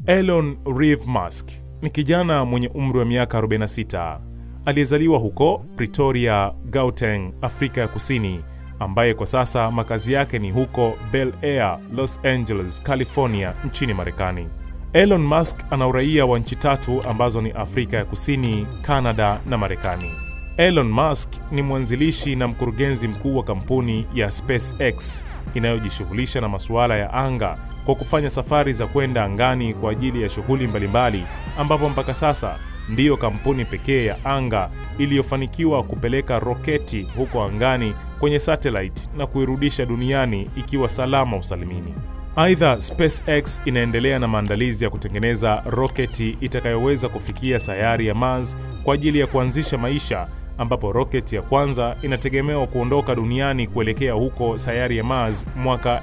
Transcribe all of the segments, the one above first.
Elon Reeve Musk ni kijana mwenye umri wa miaka 46 aliyezaliwa huko Pretoria, Gauteng, Afrika ya Kusini, ambaye kwa sasa makazi yake ni huko Bel Air, Los Angeles, California nchini Marekani. Elon Musk ana uraia wa nchi tatu ambazo ni Afrika ya Kusini, Canada na Marekani. Elon Musk ni mwanzilishi na mkurugenzi mkuu wa kampuni ya SpaceX inayojishughulisha na masuala ya anga kwa kufanya safari za kwenda angani kwa ajili ya shughuli mbalimbali, ambapo mpaka sasa ndiyo kampuni pekee ya anga iliyofanikiwa kupeleka roketi huko angani kwenye satellite na kuirudisha duniani ikiwa salama usalimini. Aidha, SpaceX inaendelea na maandalizi ya kutengeneza roketi itakayoweza kufikia sayari ya Mars kwa ajili ya kuanzisha maisha ambapo roketi ya kwanza inategemewa kuondoka duniani kuelekea huko sayari ya Mars mwaka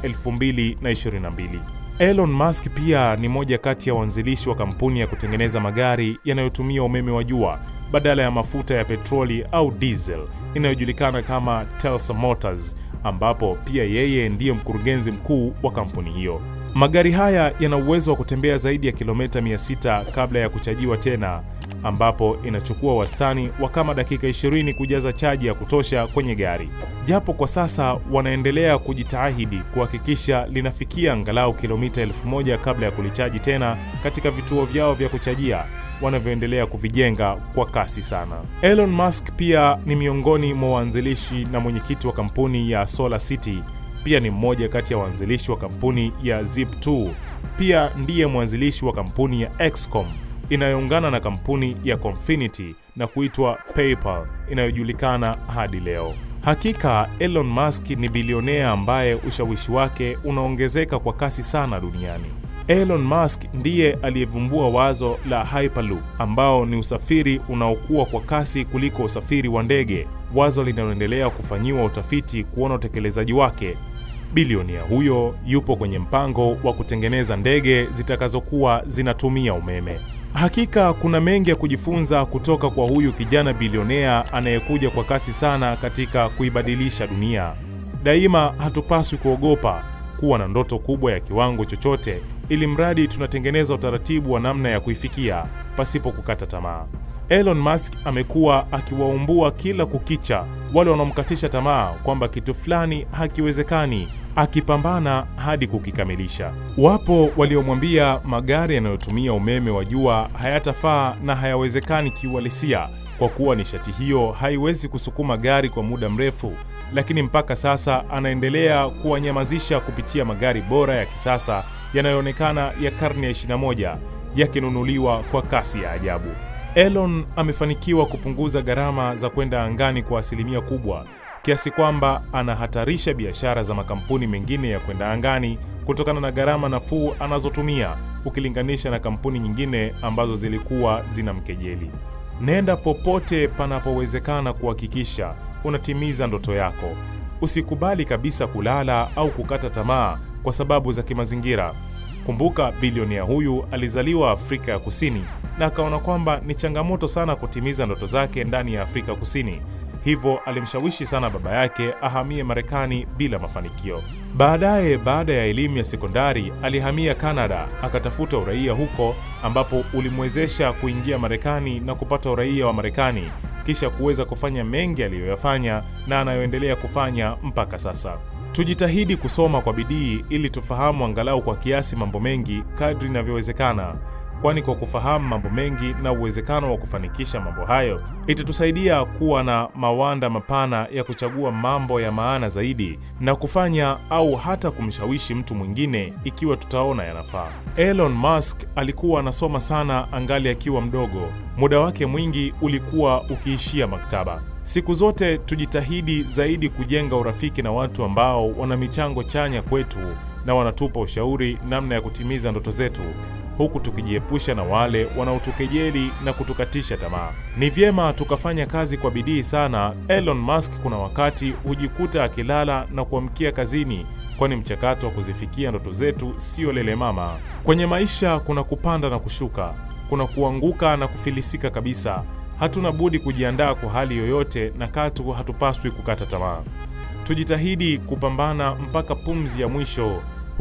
2022. Elon Musk pia ni moja kati ya waanzilishi wa kampuni ya kutengeneza magari yanayotumia umeme wa jua badala ya mafuta ya petroli au diesel inayojulikana kama Tesla Motors, ambapo pia yeye ndiye mkurugenzi mkuu wa kampuni hiyo. Magari haya yana uwezo wa kutembea zaidi ya kilomita 600 kabla ya kuchajiwa tena, ambapo inachukua wastani wa kama dakika 20 kujaza chaji ya kutosha kwenye gari. Japo kwa sasa wanaendelea kujitahidi kuhakikisha linafikia angalau kilomita 1000 kabla ya kulichaji tena katika vituo vyao vya kuchajia wanavyoendelea kuvijenga kwa kasi sana. Elon Musk pia ni miongoni mwa waanzilishi na mwenyekiti wa kampuni ya Solar City pia ni mmoja kati ya waanzilishi wa kampuni ya Zip2. Pia ndiye mwanzilishi wa kampuni ya XCOM inayoungana na kampuni ya Confinity na kuitwa PayPal inayojulikana hadi leo. Hakika Elon Musk ni bilionea ambaye ushawishi wake unaongezeka kwa kasi sana duniani. Elon Musk ndiye aliyevumbua wazo la Hyperloop ambao ni usafiri unaokuwa kwa kasi kuliko usafiri wa ndege, wazo linaloendelea kufanyiwa utafiti kuona utekelezaji wake. Bilionea huyo yupo kwenye mpango wa kutengeneza ndege zitakazokuwa zinatumia umeme. Hakika kuna mengi ya kujifunza kutoka kwa huyu kijana bilionea anayekuja kwa kasi sana katika kuibadilisha dunia. Daima hatupaswi kuogopa kuwa na ndoto kubwa ya kiwango chochote, ili mradi tunatengeneza utaratibu wa namna ya kuifikia pasipo kukata tamaa. Elon Musk amekuwa akiwaumbua kila kukicha wale wanaomkatisha tamaa kwamba kitu fulani hakiwezekani, akipambana hadi kukikamilisha. Wapo waliomwambia magari yanayotumia umeme wa jua hayatafaa na hayawezekani kiuhalisia kwa kuwa nishati hiyo haiwezi kusukuma gari kwa muda mrefu, lakini mpaka sasa anaendelea kuwanyamazisha kupitia magari bora ya kisasa yanayoonekana ya karne ya 21 yakinunuliwa kwa kasi ya ajabu. Elon amefanikiwa kupunguza gharama za kwenda angani kwa asilimia kubwa kiasi kwamba anahatarisha biashara za makampuni mengine ya kwenda angani kutokana na gharama nafuu anazotumia ukilinganisha na kampuni nyingine ambazo zilikuwa zinamkejeli. Nenda popote panapowezekana kuhakikisha unatimiza ndoto yako. Usikubali kabisa kulala au kukata tamaa kwa sababu za kimazingira. Kumbuka, bilionea huyu alizaliwa Afrika ya Kusini na akaona kwamba ni changamoto sana kutimiza ndoto zake ndani ya Afrika Kusini, hivyo alimshawishi sana baba yake ahamie Marekani bila mafanikio. Baadaye, baada ya elimu ya sekondari, alihamia Kanada akatafuta uraia huko, ambapo ulimwezesha kuingia Marekani na kupata uraia wa Marekani, kisha kuweza kufanya mengi aliyoyafanya na anayoendelea kufanya mpaka sasa. Tujitahidi kusoma kwa bidii ili tufahamu angalau kwa kiasi mambo mengi kadri inavyowezekana, kwani kwa kufahamu mambo mengi na uwezekano wa kufanikisha mambo hayo itatusaidia kuwa na mawanda mapana ya kuchagua mambo ya maana zaidi na kufanya au hata kumshawishi mtu mwingine ikiwa tutaona yanafaa. Elon Musk alikuwa anasoma sana angali akiwa mdogo. Muda wake mwingi ulikuwa ukiishia maktaba. Siku zote tujitahidi zaidi kujenga urafiki na watu ambao wana michango chanya kwetu na wanatupa ushauri namna ya kutimiza ndoto zetu, huku tukijiepusha na wale wanaotukejeli na kutukatisha tamaa. Ni vyema tukafanya kazi kwa bidii sana. Elon Musk kuna wakati hujikuta akilala na kuamkia kazini, kwani mchakato wa kuzifikia ndoto zetu sio lele mama. Kwenye maisha kuna kupanda na kushuka, kuna kuanguka na kufilisika kabisa. Hatuna budi kujiandaa kwa hali yoyote na katu hatupaswi kukata tamaa. Tujitahidi kupambana mpaka pumzi ya mwisho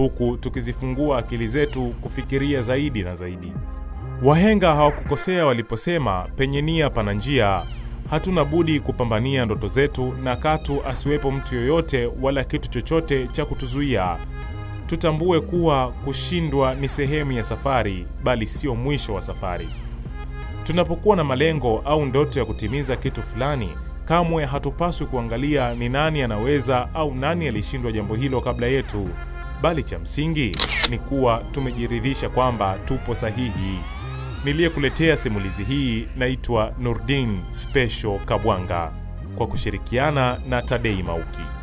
huku tukizifungua akili zetu kufikiria zaidi na zaidi. Wahenga hawakukosea waliposema penye nia pana njia. Hatuna budi kupambania ndoto zetu na katu asiwepo mtu yoyote wala kitu chochote cha kutuzuia. Tutambue kuwa kushindwa ni sehemu ya safari, bali sio mwisho wa safari. Tunapokuwa na malengo au ndoto ya kutimiza kitu fulani, kamwe hatupaswi kuangalia ni nani anaweza au nani alishindwa jambo hilo kabla yetu, bali cha msingi ni kuwa tumejiridhisha kwamba tupo sahihi. Niliyekuletea simulizi hii naitwa Nurdin Special Kabwanga kwa kushirikiana na Tadei Mauki.